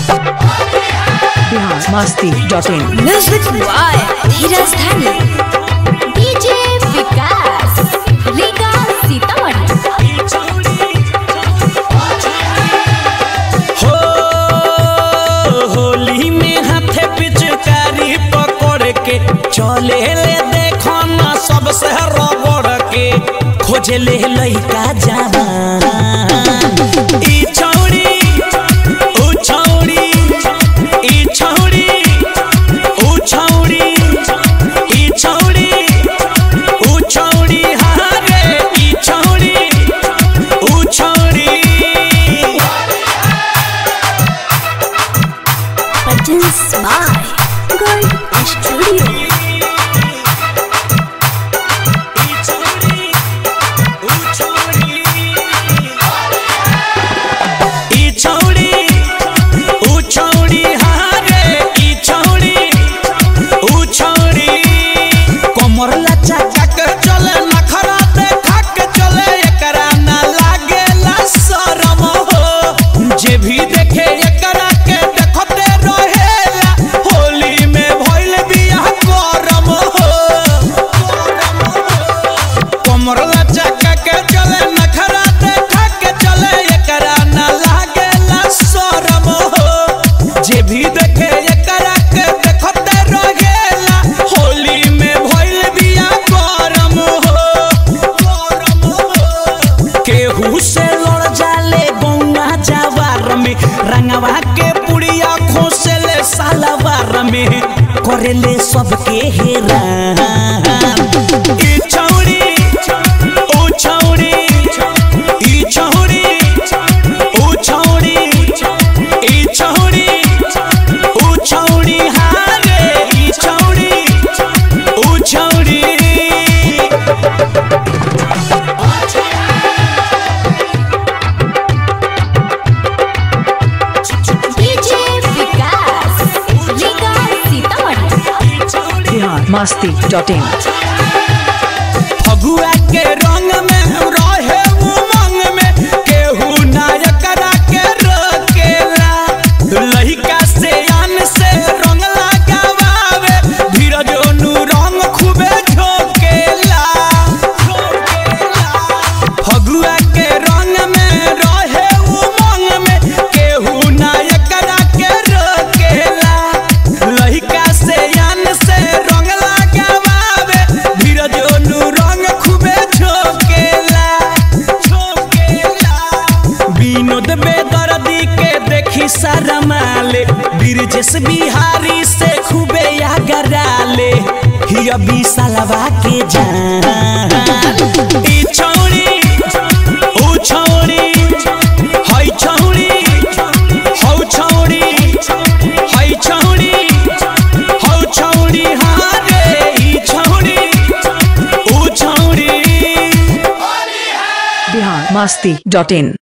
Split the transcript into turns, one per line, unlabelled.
Bihar Masti dot in
music by Dheeraj Dhani DJ Vikas Riga Sitamarhi
हो होली में हाथे पिचकारी पकड़ के चले ले देखो ना सबसे रगड़ के खोजे ले लइका जवान ई छौड़ी ऊ छौड़ी ई छौड़ी ऊ छौड़ी ई छौड़ी ऊ छौड़ी हाँ रे ई छौड़ी ऊ छौड़ी
प्रेजेंस बाय गोल्ड स्टूडियो
जे भी देखे एकरा के देखते रहेला होली में भइल बियाह करम हो कमर लचका के चले नखरा देखा के चले एकरा ना लागेला शरम हो जे भी देखे एकरा के देखते रहेला होली में भइल बियाह करम हो करम हो केहू से लड़ जाले गौवा जवार में रंगवा के पुड़िया खोसेले सालवार में करेले सबके हेरा ई छौड़ी ओ छौड़ी ई छौड़ी ओ छौड़ी ई छौड़ी ओ छौड़ी हाँ रे ई छौड़ी ओ छौड़ी
DJ Vikas Riga Sitamarhi
Bihar Masti dot in
Phagua के रंग में रहे उमंग में केहू नायकरा के रोकेला लहिका से आन से रंग लगावे धीरज नु रंग खूबे झोकेला फगुआ के रंग में रहे उमंग में केहू नायकरा के रोकेला लहिका से आन से रंग लगावे धीरज नु रंग खूबे झोकेला झोकेला विनोद बेदर्दी के देखी शरमाले ब्रिजेश बिहारी से खूबे यागराले हिया बिसलवा के जान ई छौड़ी ओ छौड़ी हई छौड़ी हौ छौड़ी हई छौड़ी हौ छौड़ी हाँ रे ई छौड़ी ओ छौड़ी
बिहार मस्ती डॉट इन